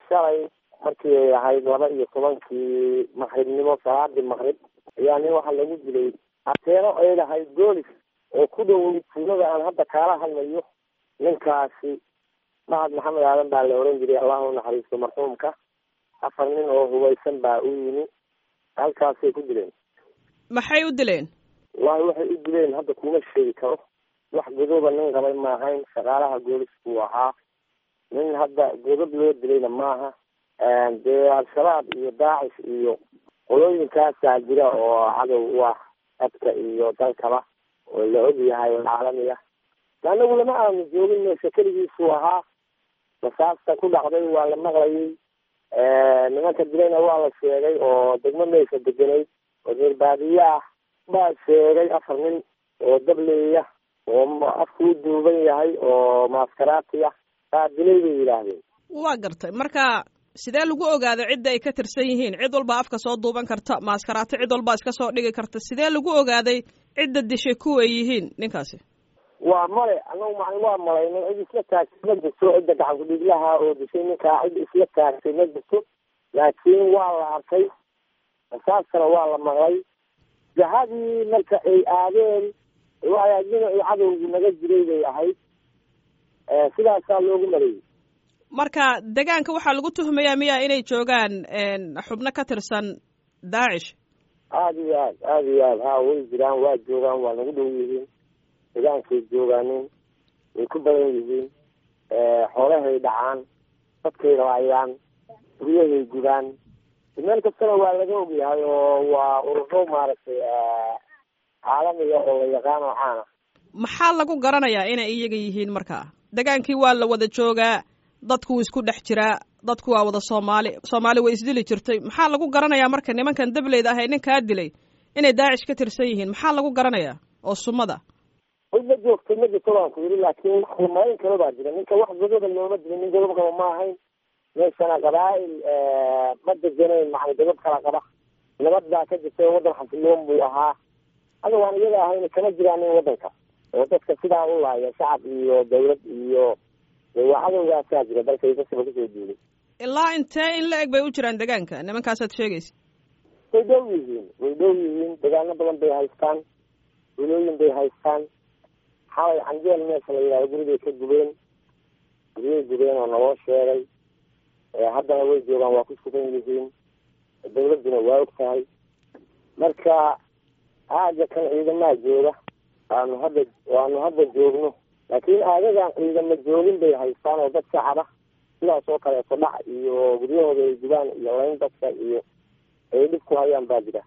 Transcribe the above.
shalay markii ay ahayd laba iyo tobankii maqribnimo salaadii maqrib ayaa nin waxaa lagu dilay ateeno ay lahayd goolis oo ku dhowey tuulada aan hadda kaala hadlayo ninkaasi mahad maxamed aadan baa la oran jiray allahu naxariisto marxuumka afar nin oo hubaysan baa u yimi halkaasay ku dileen maxay u dileen wallahi waxay u dileen hadda kuma sheegi karo wax godoba nin qabay maahayn shaqaalaha goolis buu ahaa nin hadda godob loo dilayna maaha dee al-shabaab iyo daacish iyo qolooyinkaasaa jira oo cadow u ah dadka iyo dalkaba oo la og yahay oo caalami ah anagu lama aanu joogin meesha keligiisuu ahaa rasaasta ku dhacday waa la maqlayay nimanka dilayna waa la sheegay oo degmo meesha deganayd oo reer baadiye ah baa sheegay afar nin oo dableeya oo afkuu duuban yahay oo maaskaraati ah baa dilay bay yidhaahdeen waa gartay marka sidee lagu ogaada cidda ay ka tirsan yihiin cid walba afka soo duuban karta maaskaraati cid walba iska soo dhigi karta sidee lagu ogaaday cidda dishay kuwa ay yihiin ninkaasi waa male anagu macni waa malayno cid isla taagtay ma jirto cidda gacan ku-dhiiglaha oo dishay ninkaa cid isla taagtay ma jirto laakiin waa la arkay rasaastana waa la maqlay jahadii marka ay aadeen waa dhinacii cadowgii naga jiray bay ahayd sidaasaa loogu maleeyey marka degaanka waxaa lagu tuhmayaa miya inay joogaan xubno ka tirsan daacish aada iyo aad aada iyo aad ha way jiraan waa joogaan waa nagu dhow yihiin degaankay joogaanin way ku badan yihiin xoolahay dhacaan dadkay raayaan guryahay gudaan meel kastana waa laga ogyahay oo waa ururo maaragtay caalamiga oo la yaqaano caana maxaa lagu garanayaa inay iyaga yihiin markaa degaankii waa la wada joogaa dadku wuu isku dhex jiraa dadku waa wada soomaali soomaali way isdili jirtay maxaa lagu garanayaa marka nimankan dableyda ah ee ninkaa dilay inay daacish ka tirsan yihiin maxaa lagu garanayaa oo sumada way ma joogtay ma jirto baan ku yidhi laakiin wax lamayn kale baa jira ninka wax godoba looma dilin nin godob qaba ma ahayn meeshana qabaa'il ma deganayn macni godob kala qaba nabad baa ka jirtay waddan xasiloon buu ahaa hadda waan iyaga ahayn kama jiraanin waddanka oo dadka sidaa u laaya shacab iyo dawlad iyo waa cadowgaasaa jira dalkay dadkaba kusoo duulay ilaa intee in la eg bay u jiraan degaanka nimankaasaad sheegaysa way dhow yihiin way dhow yihiin degaano badan bay haystaan wilooyin bay haystaan xalay canjeel meesha la yidhahdo guribay ka gubeen guryay gubeen oo naloo sheegay haddana way joogaan waa ku sugan yihiin dawladduna waa og tahay marka aaga kan ciidamaha jooga waanu hadda waanu hadda joogno laakiin aagagan ciidama joogin bay haystaan oo dad shacaba sidaas oo kaleeto dhac iyo guryahooda ay gubaan iyo layn dadka iyo ay dhib ku hayaan baa jira